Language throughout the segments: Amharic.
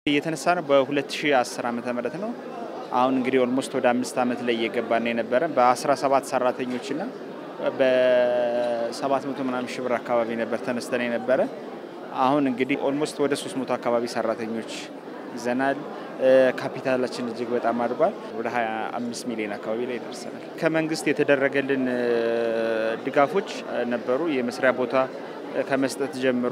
እየተነሳ ነው በ2010 ዓመተ ምህረት ነው። አሁን እንግዲህ ኦልሞስት ወደ አምስት ዓመት ላይ እየገባን የነበረ በ17 ሰራተኞችና በ700 ምናምን ሺህ ብር አካባቢ ነበር ተነስተን የነበረ። አሁን እንግዲህ ኦልሞስት ወደ 300 አካባቢ ሰራተኞች ይዘናል። ካፒታላችን እጅግ በጣም አድጓል። ወደ 25 ሚሊዮን አካባቢ ላይ ደርሰናል። ከመንግስት የተደረገልን ድጋፎች ነበሩ። የመስሪያ ቦታ ከመስጠት ጀምሮ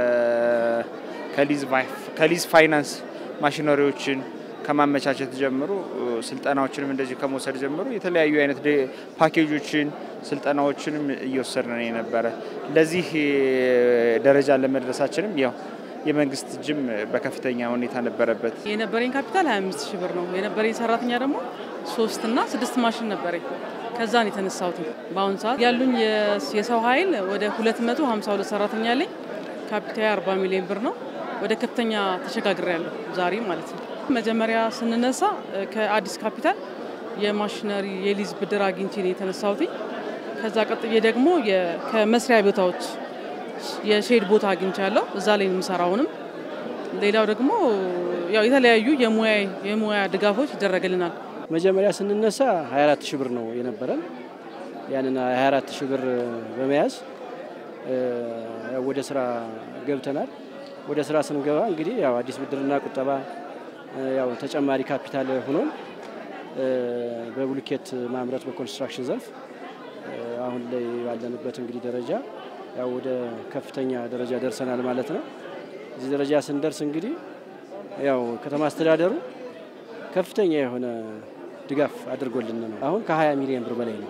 ከሊዝ ፋይናንስ ማሽነሪዎችን ከማመቻቸት ጀምሮ ስልጠናዎችንም እንደዚሁ ከመውሰድ ጀምሮ የተለያዩ አይነት ፓኬጆችን ስልጠናዎችንም እየወሰድን የነበረ ለዚህ ደረጃ ለመድረሳችንም ያው የመንግስት እጅም በከፍተኛ ሁኔታ ነበረበት። የነበረኝ ካፒታል 25 ሺህ ብር ነው። የነበረኝ ሰራተኛ ደግሞ ሶስት እና ስድስት ማሽን ነበረኝ። ከዛን የተነሳሁት በአሁኑ ሰዓት ያሉኝ የሰው ኃይል ወደ 252 ሰራተኛ አለኝ። ካፒታል 40 ሚሊዮን ብር ነው። ወደ ከፍተኛ ተሸጋግሬያለሁ ዛሬ ማለት ነው። መጀመሪያ ስንነሳ ከአዲስ ካፒታል የማሽነሪ የሊዝ ብድር አግኝቼ ነው የተነሳሁት። ከዛ ቀጥዬ ደግሞ ከመስሪያ ቦታዎች የሼድ ቦታ አግኝቻለሁ። እዛ ላይ የምሰራውንም ሌላው ደግሞ ያው የተለያዩ የሙያ ድጋፎች ይደረግልናል። መጀመሪያ ስንነሳ 24 ሺህ ብር ነው የነበረን። ያንን 24 ሺህ ብር በመያዝ ወደ ስራ ገብተናል። ወደ ስራ ስንገባ እንግዲህ ያው አዲስ ብድርና ቁጠባ ያው ተጨማሪ ካፒታል ሆኖን በብሎኬት ማምረት በኮንስትራክሽን ዘርፍ አሁን ላይ ባለንበት እንግዲህ ደረጃ ያው ወደ ከፍተኛ ደረጃ ደርሰናል ማለት ነው። እዚህ ደረጃ ስንደርስ እንግዲህ ያው ከተማ አስተዳደሩ ከፍተኛ የሆነ ድጋፍ አድርጎልን ነው። አሁን ከ20 ሚሊዮን ብር በላይ ነው።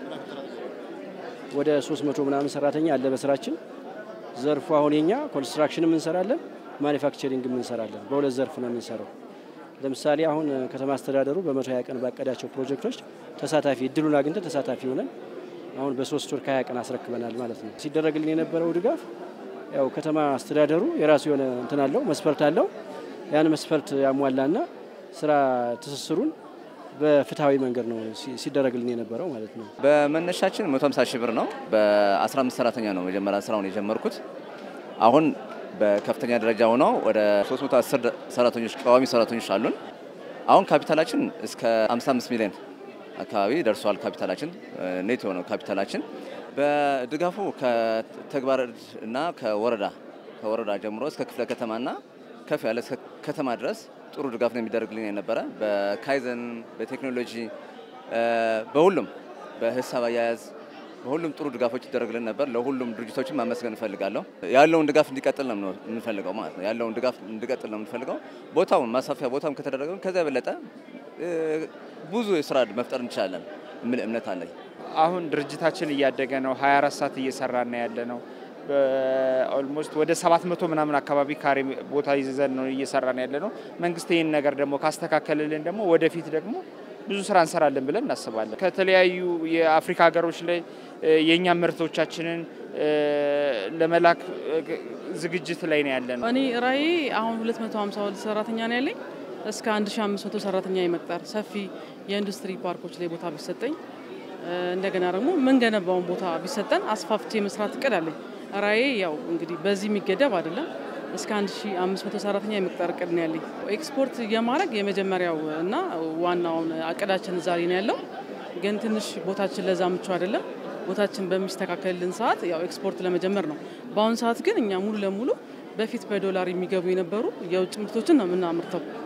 ወደ 300 ምናምን ሰራተኛ አለ በስራችን ዘርፉ። አሁን የኛ ኮንስትራክሽንም እንሰራለን፣ ማኒፋክቸሪንግም እንሰራለን። በሁለት ዘርፍ ነው የምንሰራው። ለምሳሌ አሁን ከተማ አስተዳደሩ በመቶ ሀያ ቀን ባቀዳቸው ፕሮጀክቶች ተሳታፊ እድሉን አግኝተን ተሳታፊ ሆነን አሁን በሶስት ወር ከሀያ ቀን አስረክበናል ማለት ነው። ሲደረግልን የነበረው ድጋፍ ያው ከተማ አስተዳደሩ የራሱ የሆነ እንትን አለው መስፈርት አለው። ያን መስፈርት ያሟላና ስራ ትስስሩን በፍትሐዊ መንገድ ነው ሲደረግልን የነበረው ማለት ነው። በመነሻችን 150 ሺህ ብር ነው። በ15 ሰራተኛ ነው መጀመሪያ ስራውን የጀመርኩት። አሁን በከፍተኛ ደረጃ ሆነው ወደ 310 ሰራተኞች ቋሚ ሰራተኞች አሉን። አሁን ካፒታላችን እስከ 55 ሚሊዮን አካባቢ ደርሷል። ካፒታላችን ኔት የሆነው ካፒታላችን በድጋፉ ከተግባር እና ከወረዳ ከወረዳ ጀምሮ እስከ ክፍለ ከተማና ከፍ ያለ እስከ ከተማ ድረስ ጥሩ ድጋፍ ነው የሚደረግልን የነበረ በካይዘን በቴክኖሎጂ በሁሉም በሂሳብ አያያዝ በሁሉም ጥሩ ድጋፎች ይደረግልን ነበር። ለሁሉም ድርጅቶችን ማመስገን እንፈልጋለሁ። ያለውን ድጋፍ እንዲቀጥል ነው የምንፈልገው ማለት ነው። ያለውን ድጋፍ እንዲቀጥል ነው የምንፈልገው። ቦታውን ማስፋፊያ ቦታውን ከተደረገ ከዚያ የበለጠ ብዙ የስራ መፍጠር እንችላለን የሚል እምነት አለኝ። አሁን ድርጅታችን እያደገ ነው። 24 ሰዓት እየሰራና ያለ ነው። ኦልሞስት ወደ 700 ምናምን አካባቢ ካሬ ቦታ ይዘን ነው እየሰራን ያለ ነው። መንግስት ይህን ነገር ደግሞ ካስተካከልልን ደግሞ ወደፊት ደግሞ ብዙ ስራ እንሰራለን ብለን እናስባለን። ከተለያዩ የአፍሪካ ሀገሮች ላይ የእኛ ምርቶቻችንን ለመላክ ዝግጅት ላይ ነው ያለ ነው። እኔ ራዕዬ አሁን 252 ሰራተኛ ነው ያለኝ። እስከ 1500 ሰራተኛ የመቅጠር ሰፊ የኢንዱስትሪ ፓርኮች ላይ ቦታ ቢሰጠኝ እንደገና ደግሞ የምንገነባውን ቦታ ቢሰጠን አስፋፍቼ መስራት እቅድ አለኝ። ራዕዬ ያው እንግዲህ በዚህ የሚገደብ አይደለም። እስከ 1500 ሰራተኛ የመቅጠር እቅድ ነው ያለኝ። ኤክስፖርት የማድረግ የመጀመሪያው እና ዋናውን እቅዳችን ዛሬ ነው ያለው። ግን ትንሽ ቦታችን ለዛ ምቹ አይደለም። ቦታችን በሚስተካከልልን ሰዓት ያው ኤክስፖርት ለመጀመር ነው። በአሁኑ ሰዓት ግን እኛ ሙሉ ለሙሉ በፊት በዶላር የሚገቡ የነበሩ የውጭ ምርቶችን ነው የምናምርተው።